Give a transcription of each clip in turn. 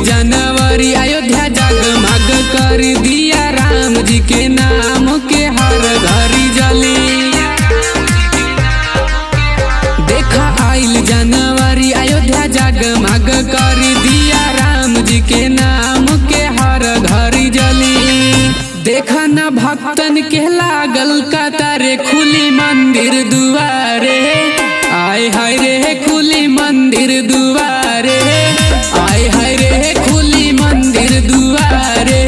जनवरी अयोध्या जगमग कर दिया राम जी के नाम के हर घरी जली देखा आइल जनवरी अयोध्या जगमग कर दिया राम जी के नाम के हर घरी जली देखा न भक्तन के लागल कतारे खुली मंदिर दुआरे आय हाय रे खुली मंदिर दुआरे आय हाय रे खुली मंदिर दुआरे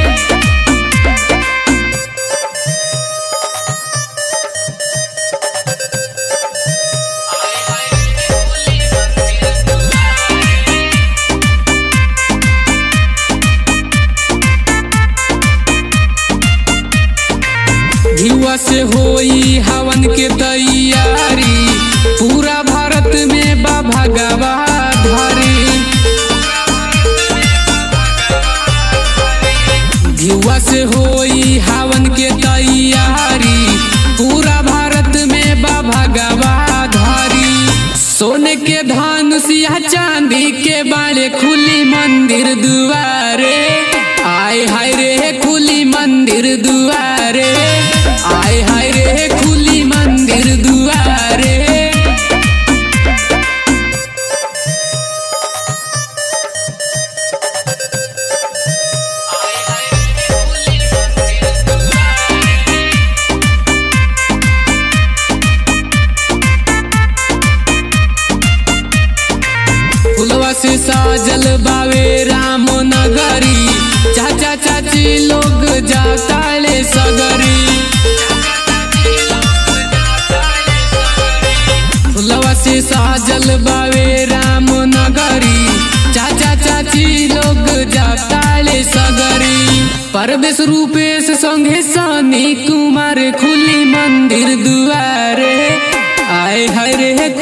युवा से होई हवन के तैयारी पूरा भारत में बा भगवा धारी युवा से होई हवन के तैयारी पूरा भारत में बा भगवा धारी सोने के धनुष या चांदी के बाले खुली मंदिर दुआरे आय हाय रे खुली मंदिर दुआरे आय हाय रे खुली मंदिर दुआरे फुलवा से साजल बावे राम नगरी चाचा चाची लोग जाताले सगरी फुलवा से साजल बावे राम नगरी चाचा चाची लोग जाताले सगरी परवेश रूपेश संगे सनी कुमार खुली मंदिर दुआरे आय हरे